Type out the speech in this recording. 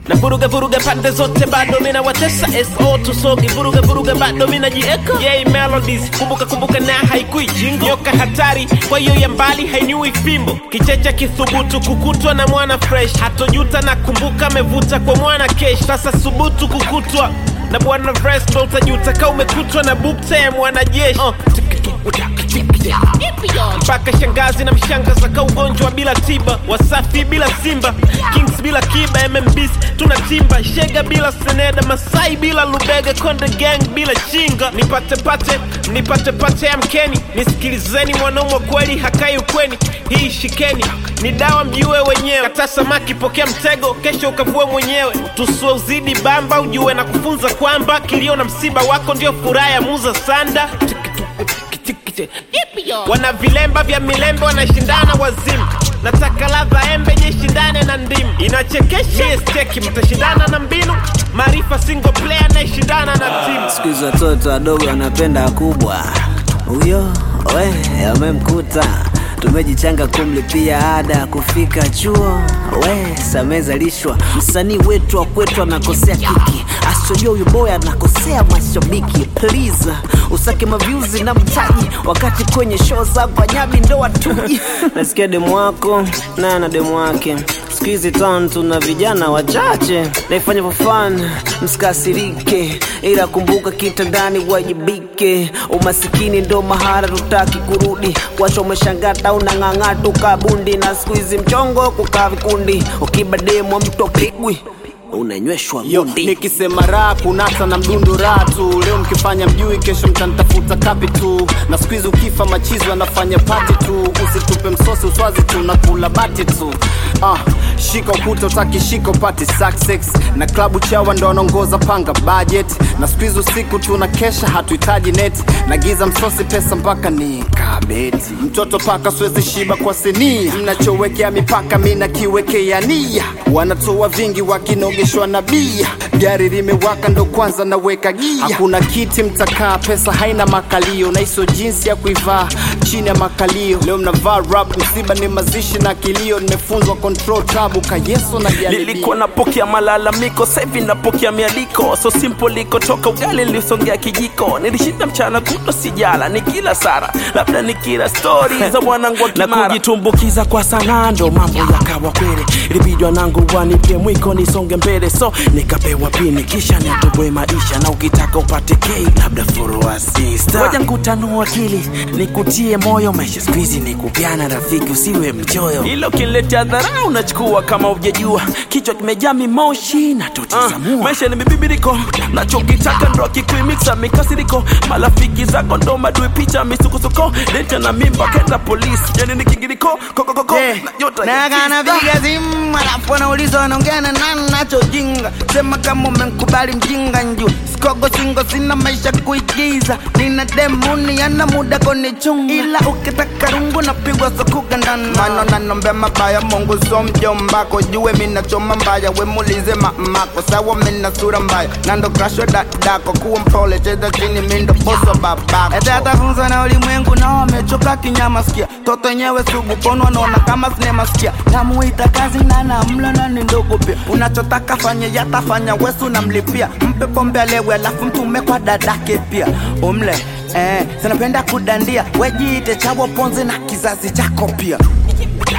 na vuruga vuruga pande zote bado mina watesa so tusogi vuruga vuruga bado mina jieka yay melodies kumbuka kumbuka na haikui jingo nyoka hatari kwa hiyo ya mbali hainiui fimbo kichecha kithubutu kukutwa na mwana fresh hatojuta na kumbuka amevuta kwa mwana kesh sasa subutu kukutwa na bwana vres ndo utajuta ka umekutwa na bukta ya mwanajeshi uh, mpaka shangazi na mshangaza ka ugonjwa bila tiba wasafi bila simba kings bila kiba mmbs tuna timba shega bila seneda masai bila lubega konde gang bila chinga nipate pate nipate pate ya mkeni nisikilizeni mwanaume kweli hakai ukweni hii shikeni ni dawa mjue wenyewe kata samaki pokea mtego kesho ukavue mwenyewe tusue uzidi bamba ujue na kufunza kwamba kilio na msiba wako ndio furaha ya muza sanda wana vilemba vya milembe wanashindana wazimu nataka ladha embe jishindane na ndimu inachekesha steki mtashindana na mbinu maarifa single player anayeshindana na timu siku hizi watoto wadogo wanapenda kubwa huyo we amemkuta tumejichanga kumlipia ada ya kufika chuo we samezalishwa msanii wetu wa kwetu anakosea kiki asojua huyu boy anakosea mashabiki please usake mavyuzi na mtaji wakati kwenye show zangu anyabi ndo watuji nasikia demu wako naye na demu wake siku hizi town tuna vijana wachache naifanya for fun msikasirike ila kumbuka kitandani wajibike umasikini ndo mahara tutaki kurudi wacho umeshangata unang'ang'a tukabundi na siku hizi mchongo kukaa vikundi ukibademwa mtu apigwi unanyweshwa Yo, gundi nikisema raha kunata na mdundo raha tu leo mkifanya mjui kesho mtanitafuta kapi tu na siku hizi ukifa machizi wanafanya pati tu usitupe msosi uswazi tu na kula bati tu ah, shika ukuta utaki shika upati success na klabu chawa ndo wanaongoza panga budget na siku hizi usiku tuna kesha hatuhitaji net na giza msosi pesa mpaka ni kabeti mtoto paka siwezi shiba kwa sinia mnachowekea mipaka mi nakiwekea nia wanatoa vingi wakinogeshwa na bia gari limewaka ndo kwanza naweka gia hakuna kiti mtakaa pesa haina makalio na hiso jinsi ya kuivaa chini ya makalio leo mnavaa rap msiba ni mazishi na kilio nimefunzwa control tabu kayeso na jaribio nilikuwa napokea malalamiko sahivi napokea mialiko so simple likotoka ugali nilisongea kijiko nilishinda mchana kuto sijala ni kila sara labda ni kila stori za mwanangu wa na kujitumbukiza kwa sanaa ndo mambo yakawa kweli ilibidwa nangu wanipie mwiko nisonge mbele so nikapewa pini kisha nitoboe maisha na ukitaka upate kei labda foroasista nkutanua akili nikutie moyo maisha skuizi ni kupiana rafiki usiwe mchoyo ilo kinletea dharau unachukua kama ujajua kichwa kimejaa mimoshi na tutizamua uh, maisha ni mibibiriko nachokitaka ndo akikuimiksa mikasiriko marafiki zako ndo madui picha misukosuko leta na mimba kenda polisi yani ni kingiriko kokokoko Yeah. na nyota na kanapiga simu alafu anauliza wanaongea na nani nachojinga sema kama umenkubali mjinga nju sikogo singo sina maisha kuigiza nina demuni yana muda konichunga ila ukitaka rungu napigwa sokugandana mano nanombe mabaya mungu so mjombako jue minachoma mbaya wemulize mamako sawa mina sura mbaya nando krasho dadako kuwa mpole cheza chini mindo boso babako ete atafunza na ulimwengu na wamechoka kinyama sikia toto nyewe sugu pono wanaona kama sinema sikia namuita kazi na namla na ni ndogo pia unachotaka fanye yatafanya wesu namlipia mpe pombe alewe alafu mtume kwa dadake pia umle eh, sinapenda kudandia wejiite chawo ponzi na kizazi chako pia